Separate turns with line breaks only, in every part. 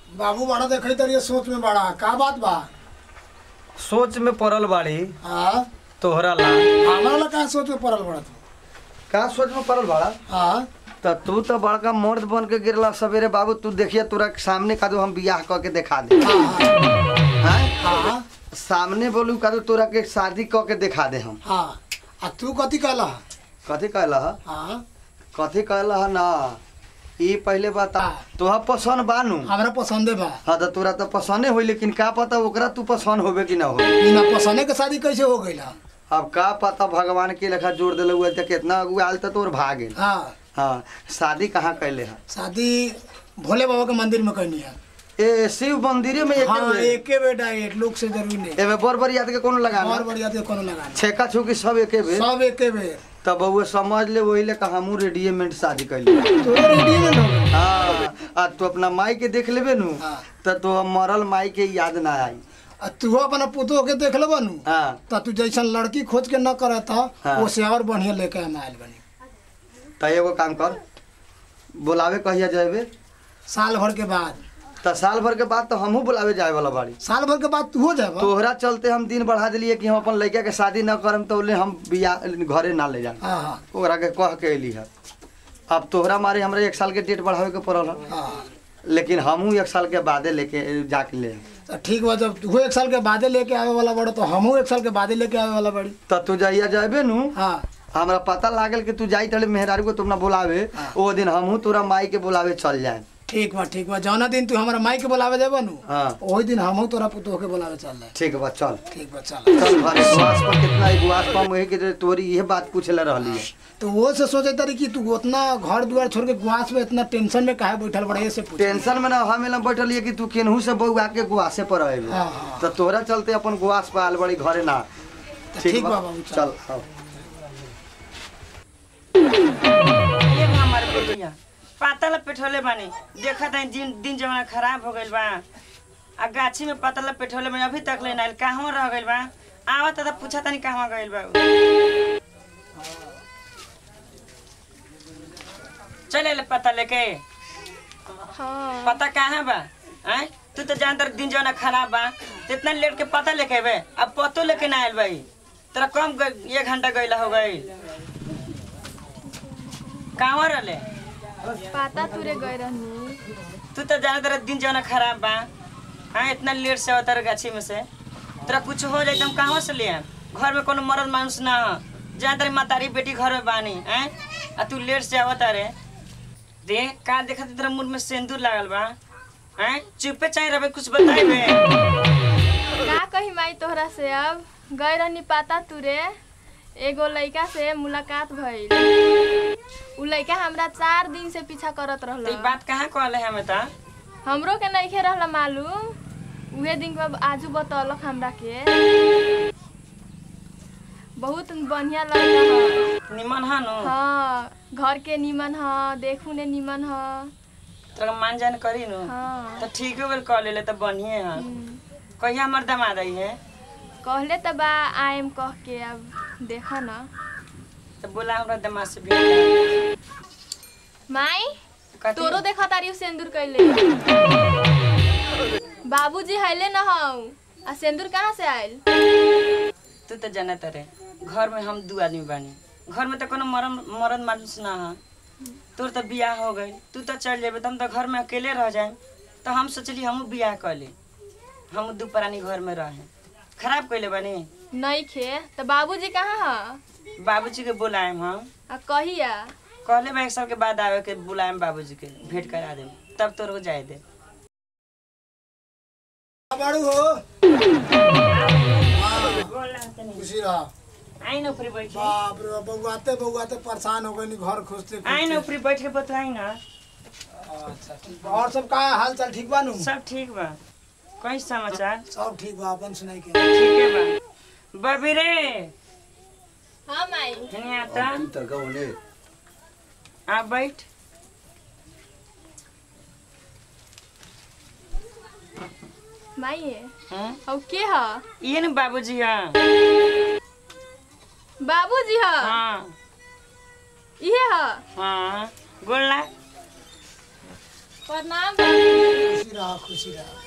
बाबू बड़ा देखई तरिए सोच में बड़ा का बात बा
सोच में पड़ल बाड़ी
हाँ
तोहरा ला
हमारा ला का सोच में पड़ल बड़ा तू
का सोच में पड़ल बाड़ा
हाँ
त तू तो बड़का मर्द बन के गिरला सवेरे बाबू तू देखिए तोरा सामने का दो हम बियाह क के दिखा दे
हाँ
हैं?
हाँ
सामने बोलू का दो तोरा के शादी क के दिखा दे हम
हाँ आ तू कथी कहला
कथी कहला
हाँ
कथी कहला ना ई पहले बता
हाँ।
तोहा पसंद बानू
हमरा पसंदे बा
हाँ तो तोरा तो पसंदे होई लेकिन का पता ओकरा तू पसंद होबे कि ना हो
बिना पसंदे के शादी कैसे हो गई
अब का पता भगवान के लेखा जोड़ दिले हुए त कितना अगुआ आयल त तोर भाग गेल
हाँ
हाँ शादी कहाँ कैले है
शादी भोले बाबा के मंदिर में करनी है
ए शिव मंदिरे में एके
हाँ
बेर।
एके बेटा एक लोग से जरूरी नहीं
एमे बर बर याद के कोनो लगाना
और बढ़िया तो कोनो लगाना
छेका छुकी सब एके बेर
सब एके बेर
तब बउआ समझ ले वही ले हमू रेडियमेंट शादी कैले
तोरे रेडियो में हो गई
हाँ आ तू अपना माई के देख लेबे नु
हाँ।
त तो मरल माई के याद ना आई
आ तू अपना पुतो के देख लेबा नु
हाँ
त तू जैसन लड़की खोज के न करत
हाँ।
था ओसे और बढ़िया लेके हम आयल बनी
त एगो काम कर बुलावे कहिया जाबे
साल भर के बाद
त साल भर के बाद तो हमहू बुलावे जाए वाला बाड़ी
साल भर के बाद तू हो जाबा
तोहरा चलते हम दिन बढ़ा दिलिए कि हम अपन लड़का के शादी न करम तो ले हम बिया घरे ना ले जाए
हाँ हाँ
ओकरा के कह के अली है अब तोहरा मारे हमरा एक साल के डेट बढ़ावे के पड़ल है
हाँ
लेकिन हमहू एक साल के बादे लेके जाके ले आएम।
तो ठीक बा जब तू एक साल के बादे लेके आवे वाला बड़ा तो हमहू एक साल के बादे लेके आवे वाला बड़ी
त तू जाइया जाबे नु
हाँ
हमरा पता लागल कि तू जाई तड़े मेहरारू को तुमना बुलावे
हाँ।
ओ दिन हमहू तोरा माई के बुलावे चल जाए
ठीक बा ठीक बा जौना दिन तू हमारा माई के बुलावे जाबा नु
हाँ
वही दिन हमहू तोरा पुतो के बुलावे चल जाए
ठीक बा चल
ठीक बा चल
चल घरे गुआस पर कितना ही गुआस पर मुहे के तोरी ये बात पूछले रहली है
तो वो से सोचे तारी कि तू उतना घर दुआर छोड़ के गुआस में इतना टेंशन में काहे बैठल बड़ा ये से पूछ
टेंशन में ना हमें ना बैठल है कि तू केनहू से बउआ के गुआसे पर रहे
हाँ, हाँ।
तो तोरा चलते अपन गुआस पर आल बड़ी घरे ना
तो ठीक बा बाबू चल
चल आओ।
ये बा हमार बेटिया पातल पेठोले बानी देखा था दिन दिन जमाना खराब हो गइल बा आ गाछी में पातल पेठोले बानी अभी तक ले नाइल कहवा रह गइल बा आवत त पूछा तनी कहवा गइल बा उ। चले ले पता लेके
हाँ
पता कहाँ बा हैं तू तो जानता रह दिन जमाना खराब बा तो इतना लेट के पता लेके अबे अब पतो लेके ना आयल भाई तेरा कम ग- एक घंटा गइला हो गई कहाँ रहले
पाता तुरे गए रहनी
तू तो जाना तेरा दिन जमाना खराब बा हाँ इतना लेट से अवतार गाछी में से तेरा कुछ हो जाए तो हम कहाँ से ले आएम? घर में कोनो मर्द मानुस ना हो जहाँ तेरी मातारी बेटी घर में बानी हैं आ तू लेट से आवता रे देख का देखा तेरा मुंह में सिंदूर लागल बा हैं चुपे चाहे रहे कुछ बताइबे
का कही माई तोहरा से अब गए रहनी पाता तुरे एगो लड़का से मुलाकात भइल उ लड़का हमरा चार दिन से पीछा करत
तो ई
रहल
बात कहाँ कहले हमें तो
हमरो के नइखे रहल मालूम उहे दिन के आजू बतौलक हमरा के बहुत बढ़िया लड़का ह
निमन है नु
हाँ घर के निमन ह देखू ने निमन ह
तोरा मान जान करी नु
हाँ
तो ठीक हो गइल कह ले तो बढ़िया है
हम्म।
कहिया हमर दामाद आई है
कहले त बा आएम कह के अब देख न
तो बोला हमरा दामाद से भी करा।
माई
कथी?
तोरो देखा तारी सिंदूर कैले बाबूजी हैले न हौ आ सिंदूर कहाँ से आयल
तू तो जानत रे घर में हम दू आदमी बानी घर में तो कोनो मरम मरद मानुस ना है तोर तो बियाह हो गई तू तो चल जेबे तो हम तो घर में अकेले रह जाए तो हम सोचली हमहू बियाह कर ली हम दू प्राणी घर में रहे खराब कैले बानी
नहीं खे त बाबूजी कहाँ ह
बाबूजी के बुलाएम हम
आ कहिया
कहले बा एक साल के बाद आवे के बुलाएम बाबूजी के भेंट करा देम तब तोर हो जाए दे
बाड़ू हो खुशी रहा
आई ना ऊपरी बैठ
बाप रे बाप, बउआते बउआते परेशान हो गई घर खोजते
आई ना
खोजते
ऊपरी बैठ के बतलाई ना
अच्छा ठीक बा और सब का हाल चाल ठीक बा नु
सब ठीक बा कहीं समाचार
सब ठीक बा अपन सुनाई के
ठीक है बा बबी रे
हाँ माई
हनी आता आ बैठ
माई
हैं?
हौ के ह
ये न बाबूजी है
बाबूजी ह
हाँ
इहे ह
हाँ बोलना
प्रणाम बाबूजी
खुशी रह खुशी रह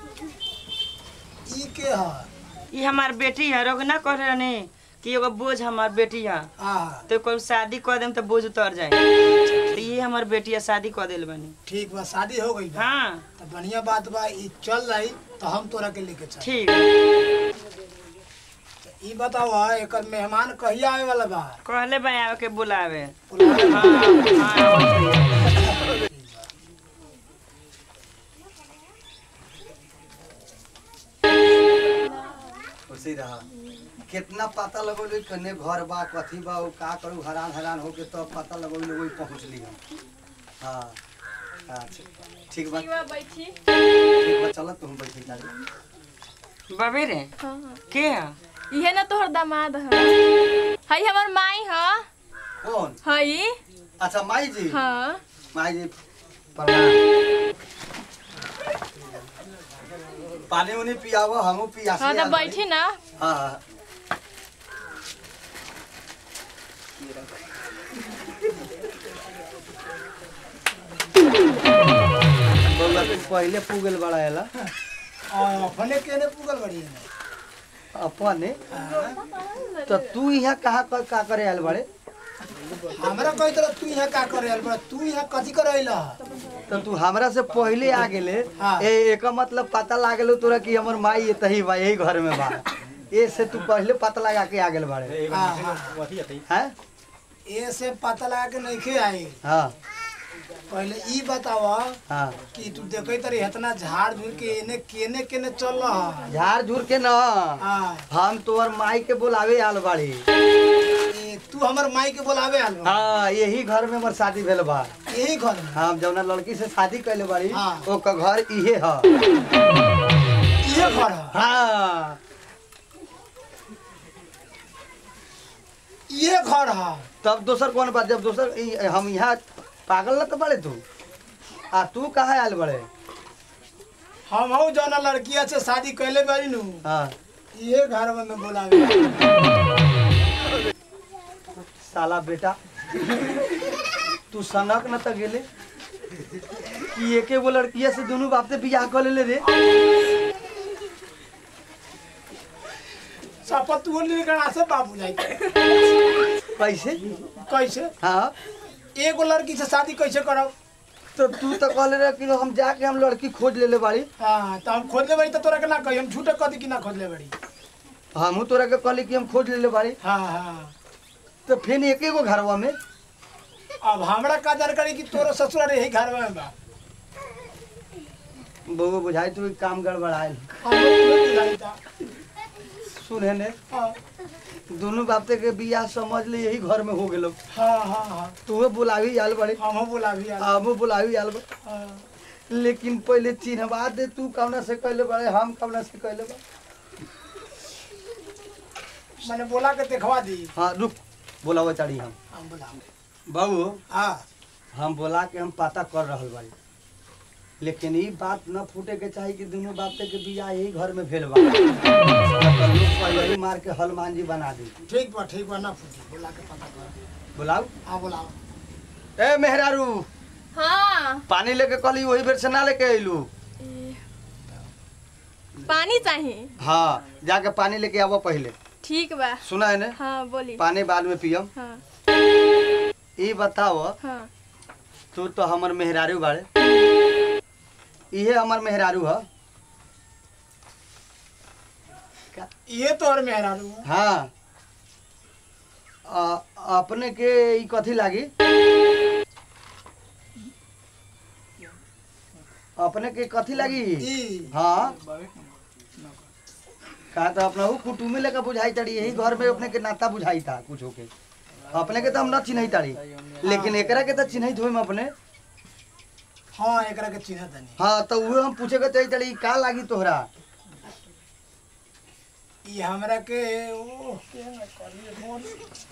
ई के ह
ये हमार बेटी है रोग ना कह रहे कि एगो बोझ हमार बेटी है
आ
तो कोई शादी कर देम तो बोझ उतर जाए तो ये हमार बेटी है शादी कर दिल बनी
ठीक बा शादी हो गई बा
हाँ
तो बढ़िया बात बा ई चल रही तो हम तोरा के लेके चल
ठीक है।
ई बताओ एकर मेहमान कहिया आवे वाला बा
कहले भाई आवे के बुलावे
बुलावे
हाँ हाँ आवत है।
खुशी रहा कितना पता लगौले कने घर बा कथी बा उ का करू हैरान हैरान होके तब पता लगौले वही पहुँचली हम हाँ अच्छा ठीक बा
ठीक बा बैठी
ठीक बा चल तुम बैठी जाली
बाबे रे
हाँ हाँ
के है
इहे ना तोहर दामाद ह हई हमर माई ह
कौन
हई
अच्छा माई जी
हाँ
माई जी प्रणाम पानी उनी पियावो हमू पियासी
हाँ तो
आल बानी।
बैठी ना
हाँ हाँ बउआ तू पहले पुगल बड़ा एला
और अपने केने पुगल बड़ी है
अपने तो तू यहाँ कहाँ का, का करे आयल बड़े
हमरा कही तरह तू यहाँ का करे आइल बा तू यहाँ कथी करे आइला
तो तू हमरा से पहले आ गेले
हाँ।
ए एक मतलब पता लागल तोरा कि हमर माई ये तही बा यही घर में बा ए से तू पहले पता लगा के आ गेल बाड़े
हाँ हाँ
हैं
ए से पता लगा के नहीं आई
हाँ
पहले ई बताव
हाँ
कि तू देखे तरी इतना झाड़ झूड़ के एने केने केने चल रहा
झाड़ झूर के न
हाँ
हम तोहर माई के बुलावे आल बाड़ी
ए, तू हमर माई के बोलावे आल बा।
हाँ यही घर में हमर शादी भेल बा
यही घर में
हम जौना लड़की से शादी कैले बाड़ी
हाँ।
ओकर घर इहे ह
ये घर है
हाँ
ये घर है
तब दोसर कौन बात जब दोसर ई- हम यहाँ पागल न तो बड़े तू आ तू कहाँ आयल बड़े
हम हूँ जौना लड़किया से शादी कैले बारी नु
हाँ
ये घर में मैं बोलावे आल।
साला बेटा तू सनक न त गेले कि एके गो लड़किया से दोनों बाप से बियाह कर लेले रे
शपथ तू निकला से बाबू जाई
कैसे
कैसे
हाँ
एगो लड़की से शादी कैसे करब
तो तू तो कहले रहे कि हम जाके हम लड़की खोज लेले बाड़ी
हाँ तो हम खोज ले बड़ी तो तोरा के ना कही हम झूठे कदी कि ना खोज ले बड़ी
हमहू तोरा के कहली कि हम खोज लेले बाड़ी
हाँ हाँ
तो फिर एके गो घरवा में
अब हमरा का जानकारी कि तोरो ससुर यही घर में बा
बउआ बुझाई तू ई काम गड़बड़ायल
हमरो तुम्हें बुझाई था।
सुने ने
हाँ
दोनों बाप के बियाह समझ ले यही घर में हो गेलो
हाँ हाँ हाँ
तू बुलावी आल बड़ी
हम बुलावी आल
हमू बुलावी आल बा
हाँ।
लेकिन पहले चिन्हवा दे तू कौना से कहले बड़े हम कौना से कहले बा
मैंने बोला के देखवा दी
हाँ रुक बोलावा चढ़ी हम
हम बुलावे
बाबू
हाँ
हम बोला के हम पता कर रहल बाड़ी लेकिन ई बात न फूटे के चाही कि दोनों बाप के बियाह यही घर में भेल बा न तो लोग पहले ही मार के हनुमान जी बना दी
ठीक बा ठीक बा ना फूटी बोला के पता कर
बुलाऊ
हाँ बुलाओ
ए मेहरारू
हाँ
पानी लेके कहली वही बेर से ना लेके अइलू
ए, पानी चाहिए
हाँ जाके पानी लेके आवो पहले
ठीक बा
सुना है ने
हाँ बोली
पानी बाद में पियम
हाँ
ई बताओ
हाँ
तू तो हमर मेहरारू बाड़े इहे हमर मेहरारू ह
ये तो और मेहरारू है।
हाँ आ, अपने के ई कथी लागी अपने के कथी लागी
ई
हाँ का तो अपना हु कुटुम्बी लेकर बुझाई ताड़ी यही घर में अपने के नाता बुझाई था कुछ होके अपने के तो हम न चिन्हई ताड़ी लेकिन एकरा के तो चिन्हई हम अपने
हाँ एकरा के चिन्ह तनी
हाँ तो उहे हम पूछे के चाही ताड़ी का लागी तोहरा
ई हमरा के ओ के ना करिए फोन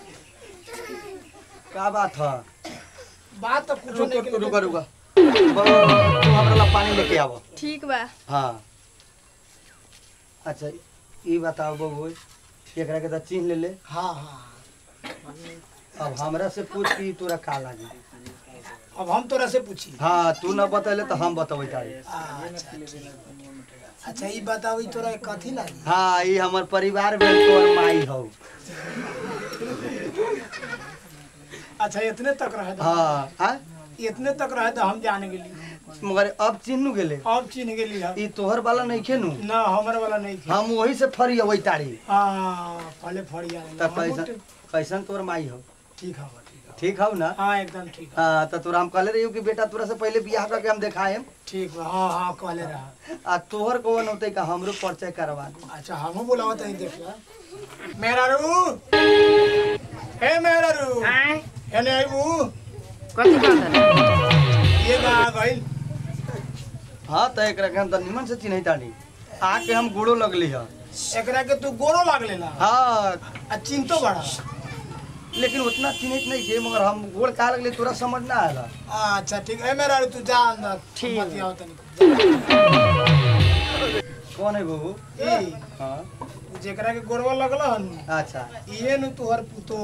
का बात है
बात तो कुछ
रुको
नहीं
रुको रुको बड़ो, तू हमरा ला पानी लेके आव
ठीक बा
हाँ अच्छा ई बताओ बबू एकरा के तो चिन्ह ले ले
हाँ हाँ
अब हमरा से पूछ कि तोरा का लागी
अब हम तोरा से पूछी
हाँ तू न बतैले तो हम बतबै तारी
अच्छा ठीक। अच्छा ई बताओ ई तोरा के कथी लागी
हाँ ई हमर परिवार में तोर माई हौ
अच्छा इतने तक रहे तो
हाँ हाँ
इतने तक रहे तो हम जान गेली
मगर अब चिन्हू गेले
अब चिन्ह गेली हम
ई तोहर वाला नहीं खेनू
ना हमर वाला नहीं थी
हम वही से फरी अबै तारी
हाँ पहले फड़िया
त कैसन कैसन तोर माई हो
ठीक है ठीक है
ठीक हौ ना
हाँ एकदम ठीक है
हाँ त तोरा हम कहले रहियो कि बेटा तोरा से पहले बियाह करके हम देखाएम
ठीक बा हाँ हाँ कहले रहा
आ तोहर कौन होते का हमरो परिचय करवा दे
अच्छा हमहू बोलावा तनी देख ला मेरा रू हे मेरा रू
आए
एने आइबू
कथी कहता
ये बा गइल
हाँ त एकरा के हम त निमन से चिन्है तानी आके हम गुड़ो लगली ह
एकरा के तू गोरो लागले ला
हाँ
आ चिंतो बड़ा
लेकिन उतना चिन्हत नहीं थे मगर हम गोड़ का लगले तोरा समझ ना आला
अच्छा ठीक है मेरा रू तू जा अंदर
ठीक।
बतियाओ तनी
कौन है बहू
ई
हाँ
जेकरा के गोरवा लगल हन
अच्छा
इहे नु तोहर पुतो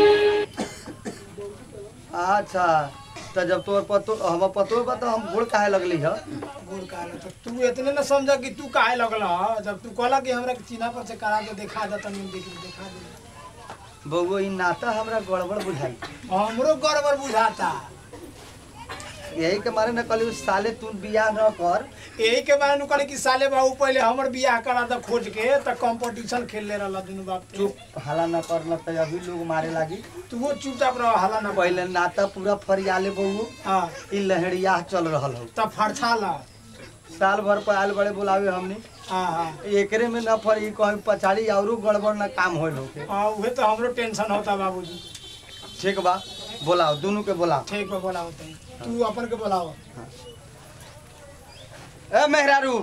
अच्छा त जब तोर पतो हम पतो बा तो हम गोड़ काहे लगली ह
गुड़ काला तो तू इतने न समझ कि तू काहे लगल ह जब तू कहला कि हमरा के चिन्हा पर से करा के देखा दे तनी देख देखा दे
बउआ ई नाता हमरा गड़बड़ बुझाई
हमरो गड़बड़ बुझाता
यही के मारे न कहली साले तू बियाह न कर
यही के बारे नु कहले कि साले बाबू पहले हमर बियाह करा दे खोज के त कंपटीशन खेल ले रहला दुनु बाप के
चुप हला न कर न त अभी लोग मारे लागी
तू वो चुपचाप रह हला ना
पहले नाता पूरा फरियाले बहू
हां
ई लहरिया चल रहल हो
तब फड़छा ला
साल भर पर आयल बड़े बुलावे हमने
हां हां
एकरे में न फरी कहीं पछाड़ी औरो गड़बड़ न काम होल होके
हां उहे तो हमरो टेंशन होता बाबूजी
ठीक बा बोलाओ दोनों के बोलाओ
ठीक बा बोलाओ तनी तू अपन के बोलाओ
ए मेहरारू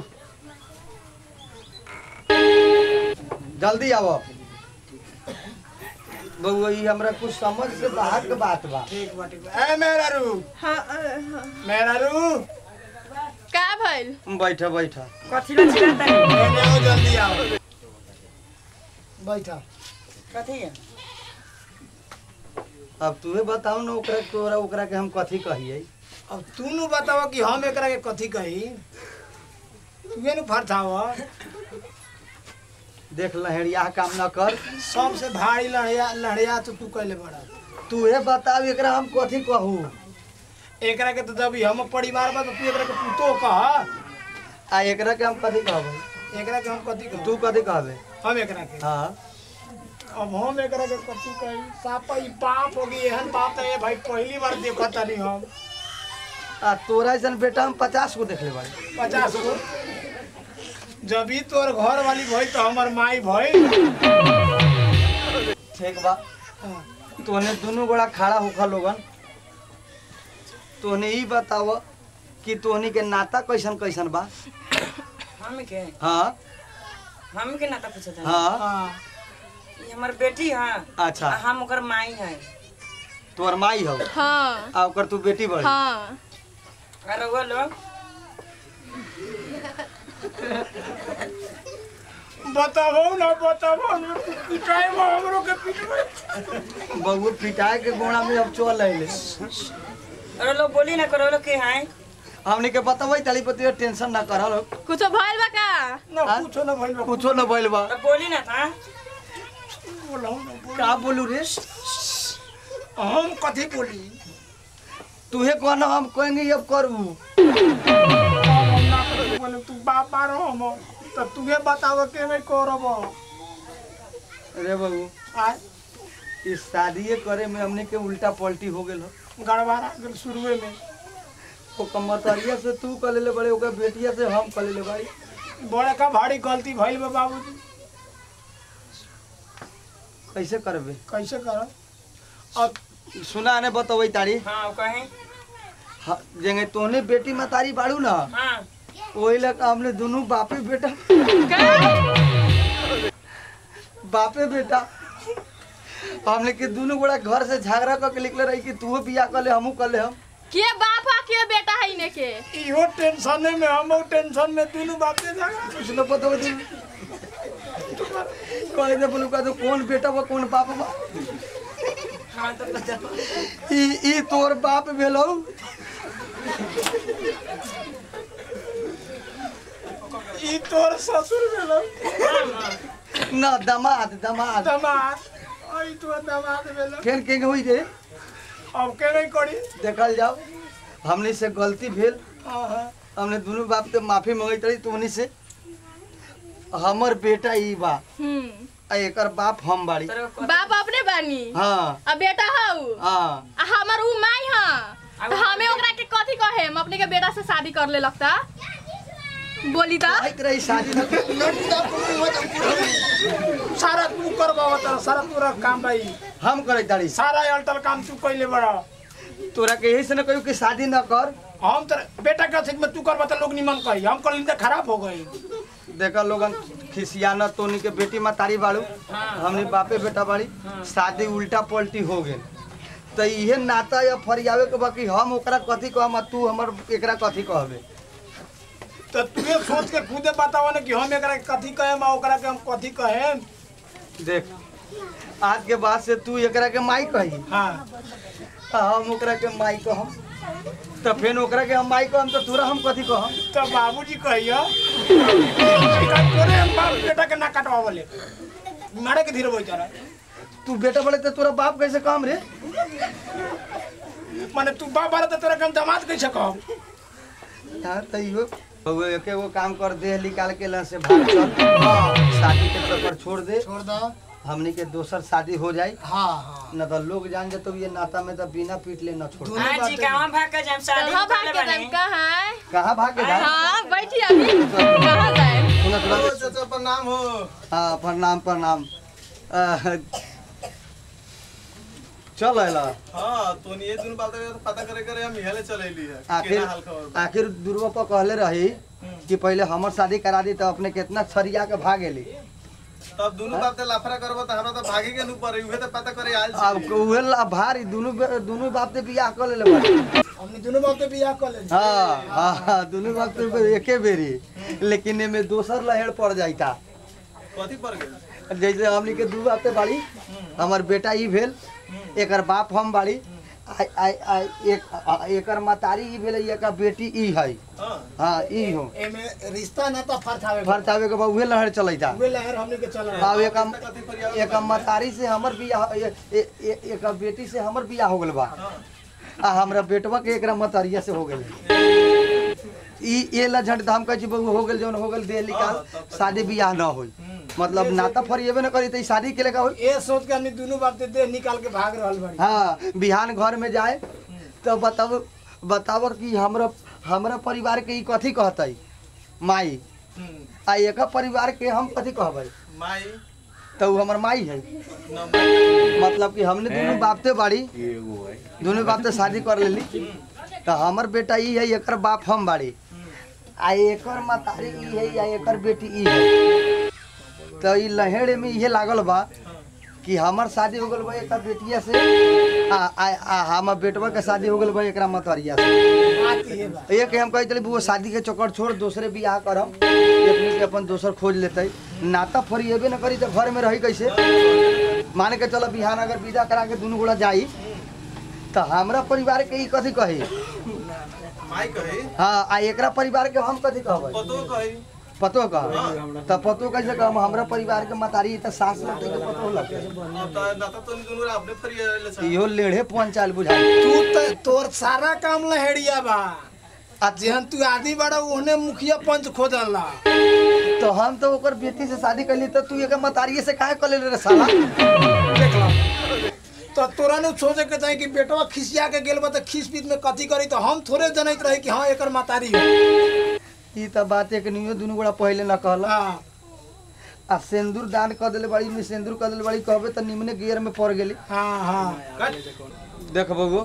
जल्दी आवो बउआ ई हमरा कुछ समझ से बाहर के बात बा
ठीक बा ठीक बा ए मेहरारू
हाँ
मेहरारू
का भइल
बैठ बैठ
कथी ला चिल्लाता है
एने आओ जल्दी आओ बैठा
कथी है
अब तूहे बताओ ना ओकरा तोरा ओकरा के हम कथी कहिए
अब तू नु बताव कि हम एकरा के कथी कही तूहे नु फरथाव
देख लहरिया काम न कर
सबसे भारी लड़िया लड़िया तो तू कैले बड़ा
तूहे बताओ एकरा हम कथी कहू
एकरा के तो जब ई हम परिवार बा तो तू एकरा के पुतो कह
आ एकरा के हम कथी कहबे
एकरा के हम कथी कह
तू कथी कहबे
हम एकरा के
हाँ
अब हम एकरा के कथी कही सापा ई पाप हो गई एहन बात है भाई पहली बार देखत तानी हम
आ तोरा ऐसन बेटा हम पचास गो देख ले बाड़ी
पचास गो जब ही तोर घर वाली भई तो हमर माई भई
ठीक बा
हाँ,
तोहने दोनों गोड़ा खड़ा होखा लोगन तोहने ई बताव कि तोहनी के नाता कैसन कैसन बा
हम के
हाँ
हम के नाता पूछत है
हाँ
हाँ
ये हमर बेटी है
अच्छा
आ हम ओकर माई है
तोहर माई हो
हाँ
आ ओकर तू बेटी बड़ी
हाँ
और वो लोग
बताबो ना बताबो ना पिटाई में हमरो के पिटबै
बबू पिटाए के गोड़ा में अब चल अइले
और लोग बोली ना करो लोग के हैं
हमनी के बताबै तली पति टेंशन ना कर लो
कुछ भइल बा का
ना
हाँ?
कुछो ना भइल बा
कुछो न भइल बा
तो बोली ना था
बोलौ ना बोल।
का बोलू रे
हम कथी बोली
तूहे कहना हम कहेंगे अब करू
हम ना कथी बोले तू बाप बारो हम तो तुहे बताव के मैं करब
रे बबू
आय
इस शादीए करे में हमने के उल्टा पलटी हो गेल हो
गड़बड़ा गेल शुरुए में
ओ कमतरिया से तू कर ले बड़े ओकर बेटिया से हम कर ले भाई
बड़े का भारी गलती भइल बा बाबूजी
कैसे करबे
कैसे करब अब
सुना ने बतबै तारी
हाँ वो कहें
हाँ, जेंगे तोहने बेटी मतारी बाड़ू ना
हाँ
ओही लग हमने दोनों बापे बेटा बापे बेटा हमने के दोनों गोड़ा घर से झगड़ा करके निकले रही कि तू बियाह कर ले हमहू कर ले हम
के बाप है के बेटा है इने के
इहो टेंशन में हम टेंशन में तीनों बापे जागा
कुछ न पता होती कहे दे बोलू का तो कौन बेटा बा कौन बाप बा
खान तो बता
ई ई तोर बाप भेलौ
ई तोर ससुर भेलो
न दमाद दमाद
दमाद आई तो दमाद भेलो
फेर के होई रे
अब के नहीं करी
देखल जाओ हमनी से गलती भेल
हाँ हाँ
हमने दोनों बाप से माफी मंगई रही तुमनी से हमर बेटा ई बा
हम्म
आ एकर बाप हम बाड़ी
बाप अपने बानी
हाँ
आ बेटा हऊ
हाँ
आ हमर उ माई हां तो हमें ओकरा के कथी कहे हम अपने के बेटा से शादी कर ले लगता बोली त
आइत रही शादी न
सारा तू करबाव तर सारा तोरा काम भाई
हम करे तारी
सारा अल्टल काम तू कैले बड़ा
तोरा के यही से न कहू कि शादी न कर
हम तर बेटा के अथिक में तू करबा त लोग निमन कही हम कल तो खराब हो गई
देखा लोगन खिसियाना तोनी के बेटी मातारी बाड़ू हमनी बापे बेटा बाड़ी शादी उल्टा पलटी हो गेल तो इहे नाता या फरियावे के बाकी हम ओकरा कथी कहम आ तू हमर एकरा कथी कहबे
तो तुए सोच के खुदे बतावा ना कि हम एकरा के कथी कहेम आ ओकरा के हम कथी कहेम
देख आज के बाद से तू एकरा के माई कही
हाँ
आ हम ओकरा के माई कहम तो फिर ओकरा के हम माई कहम तो तोरा हम कथी कहम
तो बाबूजी कहियो तोरे हम बाप बेटा के ना कटवा बोले मारे के धीरे बोल रहा
तू बेटा बोले तो तोरा बाप कैसे कहम रे
माने तू बाप बारा तो तोरा के हम दामाद कैसे कहब
यार तो इहो बउआ एके गो काम कर दे निकाल के लन से भाग चल शादी के चक्कर छोड़ दे
छोड़ दो
हमनी के दोसर शादी हो जाई
हाँ हाँ
न तो लोग जान जाते ये नाता में तो बिना पीट ले न छोड़
हाँ जी कहाँ भाग के जाम शादी
कहाँ
कर
भाग
ले
के जाए
बनी
कहाँ
कहाँ भाग के जाए
हाँ बैठी अभी कहाँ जाए
सुनत रह
चाचा प्रणाम हो
हाँ प्रणाम प्रणाम अह, चल अला
हाँ तो ये दुनु बात तो पता करे करे हम इहले चलेली है
आखिर
केना हाल खबर बा?
आखिर दुर्वा कहले रही कि पहले हमर शादी करा दी तो अपने कितना छरिया के भाग गेली
तब दुनु बाप ते लाफरा करबो त हमरा त भागे के नु पड़े उहे त पता करे आइल
अब
छी
उहे ला भारी दुनु बे- दुनु बाप से बियाह कर लेले बाड़ी
हमने दोनों बाप के बियाह कर ले
हाँ हाँ हाँ, दुनु बाप से एके बेरी लेकिन एमे दोसर लहेड़ पड़ जाइता
कथी पड़ गेल
जैसे हमनी के दू बाप से बाड़ी हमर बेटा ई भेल एकर बाप हम बाड़ी आ, आ, आ, एक आ, एकर मतारी ई भेल एकर बेटी ई है
हां
हाँ ई हो
एमे रिश्ता ना तो फरथावे
फरतावे के बाद उहे लहर चलैता
वे लहर हमने के चल रहा
अब एक
कथी फरियाव
एक मतारी से हमर बियाह ए- ए- ए- एक बेटी से हमर बियाह हो गेल बा आ हमरा बेटवा के एकरा मतरिया से हो गेल ई ए ला झट धाम कह छी बहू हो गेल जौन हो गेल दे निकाल शादी बियाह ना होई मतलब नाता फरिएबे न करी त ई शादी के लेका होई
ये सोच के हमने दोनों बाप के देह निकाल के भाग रहल बड़ी
हाँ बिहान घर में जाए तो बताब बताब कि हमरा हमरा परिवार के ई कथी कहतै माई आ एक परिवार के हम कथी कहबै
माई
तो उ हमर माई है
नंबर
मतलब कि हमने दोनों बापते बाड़ी दोनों बापते शादी कर लेली तो हमर बेटा ई है एकर बाप हम बाड़ी आ एकर मतारी ई है या एकर बेटी ई है तो ई लहेड़ में इहे लागल बा कि हमर शादी हो गल बा एकर बेटिया से आ आ, आ हमर बेटवा के शादी हो गल बा एकरा मतरिया से
बात ये बा
एक हम कहते रही वो शादी के चक्कर छोड़ दूसरे बियाह करम अपने के अपन दोसर खोज लेते नाता फरिएबे न करी तो घर में रही कैसे मान के चलो बिहान अगर विदा करा के दुनू गोड़ा जाई तो हमरा परिवार के ई कथी कही
माई कहे
हाँ आ एकरा परिवार के हम कथी कहबै
पतो कहे
पतो कह तो पतो कैसे कहम हमरा परिवार के मतारी त सास लगते के पतो लगते
अब त नाता तो दुनु अपने फरियाले छ
इहो लेढ़े पंचाल बुझाई
तू तो तोर सारा काम लहेड़िया बा आ जेहन तू आदि बड़ा ओहने मुखिया पंच खोजल ला
तो हम तो ओकर बेटी से शादी कैली तो तू एकर मतारिये से काहे कर ले रे साला
देख ला तो तोरा ने सोचे के चाही कि बेटवा खिसिया के गेल बा त खिस पीत में कथी करी तो हम थोड़े जनैत रही कि हाँ एकर मातारी है
ई त बात एक नियो दुनू गोड़ा पहले न कहला
हाँ
आ सिंदूर दान कर देले बड़ी में सिंदूर कर देले बड़ी कहबे त निमने गियर में पड़ गेली
हाँ हाँ
देख बबू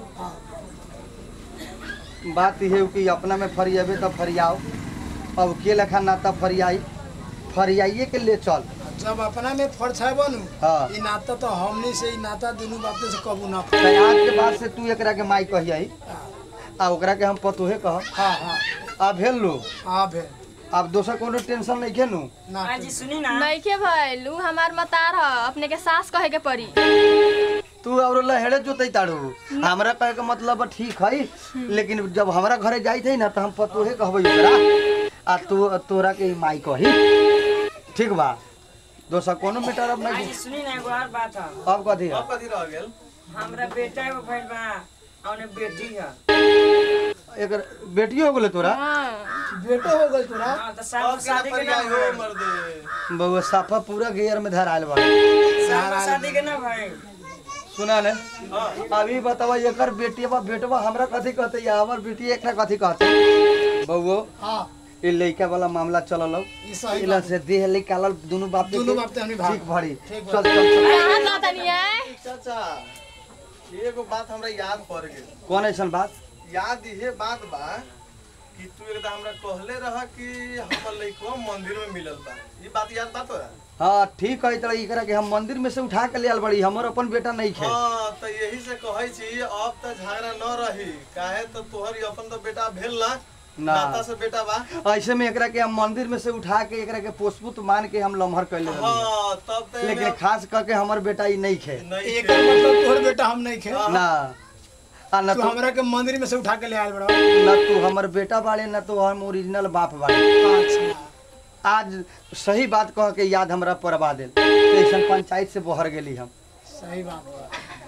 बात ये है कि अपना में फरियाबे तो फरियाओ अब के लेखा नाता फरियाई फरियाइए के ले चल
जब अपना में फर्ज है बनू
हाँ।
ई नाता तो हमनी से ई नाता दुनू बापे से कबू ना
तो आज के बाद से तू एकरा के माई कहियाई आ ओकरा के हम पतोहे कह
हाँ हाँ
आ भेल लो
हाँ भे
अब दोसर कोनो टेंशन नहीं खेनु
ना
हाँ जी सुनी ना
नइखे भइल उ हमार मतार ह अपने के सास कहे के पड़ी
तू और लहेड़े जोतई ताड़ू हमरा कहे के मतलब ठीक है लेकिन जब हमरा घरे जाई थे ना तो हम पतोहे कहबै ओकरा आ तू तोरा के ई माई कही ठीक बा दोसर कोनो मैटर अब नहीं
आज सुनी ना एगो और बात है
अब कथी है
अब कथी रह गेल
हमरा बेटा एगो भइल बा और बेटी है
एकर बेटियो हो गेले तोरा
हाँ
बेटो हो गई तोरा
हाँ तो शादी
अब
शादी के ना
पर्याय हो
भाई
मर्दे
बउआ साफा पूरा गेयर में धरायल बा
शादी के ना भाई
सुना ने अभी बतावा एकर बेटिया बेटवा हमरा कथी कहते या हमर बेटी एकरा कथी कहते बउओ
हाँ
ई लइका वाला मामला चलल
ई सही
इला से देह निकालल दुनु बाप के
दुनू बाप ते हमनी भाग
ठीक भरी
ठीक
चल चल चल
कहाँ जातनी है
चाचा एगो बात हमरा याद पड़ गेल
कौन ऐसन बात
याद इहे बात बा कि तू एकदम हमरा कहले रह कि हमर लइकवा मंदिर में मिलल बा ई बात याद बा तोरा
हाँ ठीक है तरह एकरा के हम मंदिर में से उठा के ले आल बड़ी हमर अपन बेटा नहीं खे
हाँ तो यही से कहै छी अब त झगड़ा न रही काहे तो तोहर ई अपन तो बेटा भेल ना
ना।
नाता से बेटा बा
ऐसे में एकरा के हम मंदिर में से उठा के एकरा के पोषपुत मान के हम लम्हर कर ले
हाँ तब तो
लेकिन खास करके हमर बेटा ई नहीं खे
नहीं
एकर मतलब तोहर बेटा हम नहीं खे
ना आ न
तू
तू
हमरा के मंदिर में से उठा के ले आयल बड़ा
न तू हमर बेटा बाड़े न तू हम ओरिजिनल बाप बाड़े
अच्छा
आज सही बात कह के याद हमरा परवा देल ऐसा पंचायत से बहर गेली हम
सही बात बा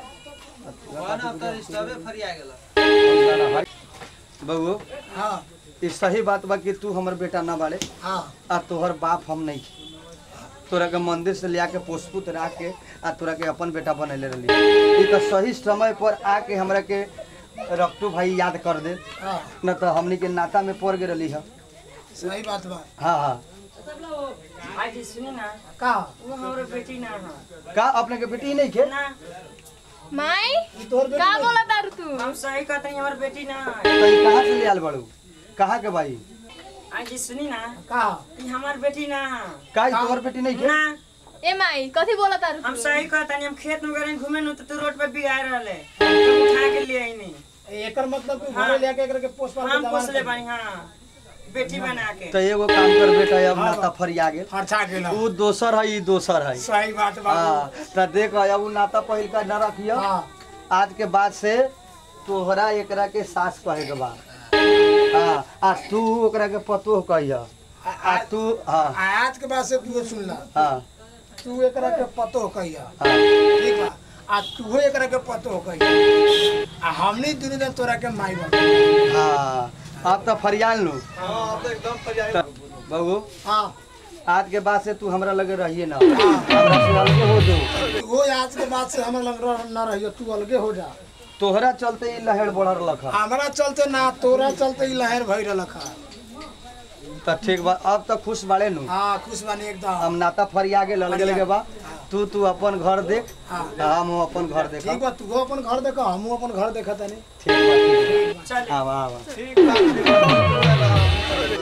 बउओ
हाँ
ई सही बात बा कि तू हमर बेटा ना बाड़े
हाँ
आ तोहर बाप हम नहीं तोरा के मंदिर से लिया के पुष्पुत रख के आ तोरा के अपन बेटा बनैले रहली ई तो सही समय पर आके हमरा के रक्टू भाई याद कर दे
हाँ
न तो हमनी के नाता में पड़ गए रहली हम
सही बात बा
हाँ हाँ
आज सुनी ना
का
वो हमरा बेटी ना है
का अपने के बेटी नहीं खे
ना
माई
ई तोहर बेटा
का बोला तारू तू
हम सही कहते हैं हमार बेटी ना है
तो ई कहाँ से ले आल बड़ू कहाँ के भाई
आज सुनी ना
का
कि हमार बेटी ना है
का ई तोहर बेटी नहीं खे
ना
ए माई कथी बोला तारू
हम
तू
सही कहते हैं हम खेत में गए घूमे नु तो तू रोड पे बिगाड़ रहले तो उठा के ले आई नहीं
एकर मतलब तू घरे ले के एकरा के पोस्ट पाल के
हम
जवान
पोसले
कर
बानी हाँ बेटी बना के
तो एगो काम कर बेटा अब नाता फरिया गेल
फरछा गेला
ऊ दोसर है ई दोसर है
सही बात बा
हाँ तो देख अब ऊ नाता पहिल का न रखियो
हाँ
आज के बाद से तोहरा एकरा के सास कहे के बा हाँ आ तू ओकरा के पतोह कहिया आ तू हाँ
आज के बाद से तू सुन ला
हाँ
तू एकरा के पतो कहिया
हाँ
ठीक बा आ तू एकरा के पतो कहिया आ हमनी दुनू जन तोरा के माई बन
हाँ अब तो फरियाल लू
हाँ अब तो एकदम पर्याय
बबू
हाँ
आज के बाद से तू हमरा लगे रहिए ना हमरा से अलगे हो जो
वो आज के बाद से हमरा लग रह- न रहियो तू अलगे हो जा
तोहरा चलते ही लहर बढ़ल लखा
हमरा चलते ना तोरा चलते ही लहर भई रहलक हा।
तो ठीक बा अब तो खुश बाड़े नु
हाँ खुश बानी एकदम
हम नाता फरिया गेल अलगे लगे बा तू तू अपन घर देख
हाँ
आ हम अपन घर देख
ठीक बा तू अपन घर देख हमहू अपन घर देखा तनी
ठीक बा ठीक
चल
बा आवा आवा
ठीक बा ठीक बा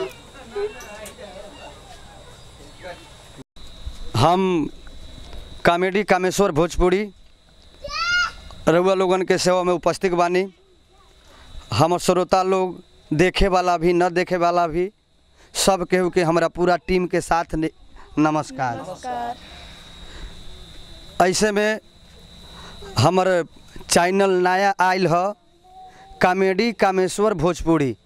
हम कॉमेडी कामेश्वर भोजपुरी रउआ लोगन के सेवा में उपस्थित बानी हमर श्रोता लोग देखे वाला भी न देखे वाला भी सब केहू के हमरा पूरा टीम के साथ ने- नमस्कार
नमस्कार
ऐसे में हमर चैनल नया आयल ह comedy Kameshwar Bhojpuri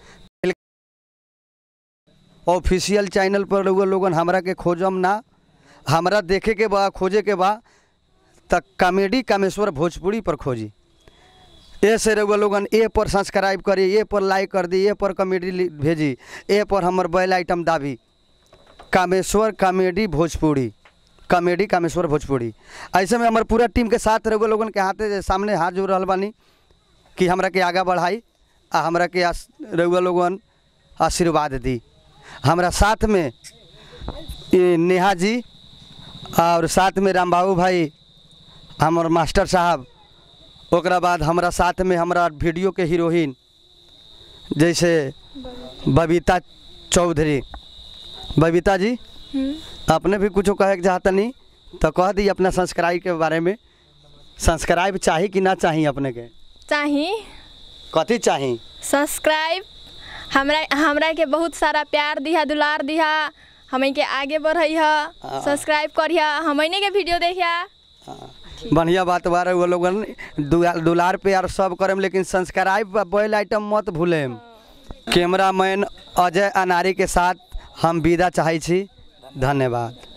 official channel पर रउआ लोगन हमरा के खोजम ना हमरा देखे के बा खोजे के बा त कॉमेडी कामेश्वर भोजपुरी पर खोजी ए से रउआ लोगन ए पर सब्सक्राइब करी ए पर लाइक कर दी ए पर कॉमेडी लि- भेजी ए पर हमर बेल आइटम दाबी कामेश्वर कॉमेडी भोजपुरी कॉमेडी कामेश्वर भोजपुरी ऐसे में हमारे पूरा टीम के साथ रउआ लोगन के हाथे सामने हाथ जोड़ रहल बानी कि हमरा के आगा बढ़ाई आ हमरा के आस- रउआ लोगन आशीर्वाद दी हमरा साथ में ए, नेहा जी और साथ में रामबाबू भाई हमर मास्टर साहब ओकरा बाद हमरा साथ में हमरा वीडियो के हीरोइन जैसे बबीता चौधरी बबीता जी अपने भी कुछ कहे के चाहता नहीं तो कह दी अपना संस्कृति के बारे में संस्कृति चाही कि ना चाही अपने के
चाही
कथी चाही
सब्सक्राइब हमरा हमरा के बहुत सारा प्यार दिहा दुलार दिहा हमें के आगे बढ़ई ह सब्सक्राइब करिहा हमने के वीडियो देखिया
बढ़िया बात बा रउआ लोगन दुआ- दुलार प्यार सब करम लेकिन संस्काराइब बैल आइटम मत भूलेम कैमरामैन अजय अनारी के साथ हम विदा चाहै छी धन्यवाद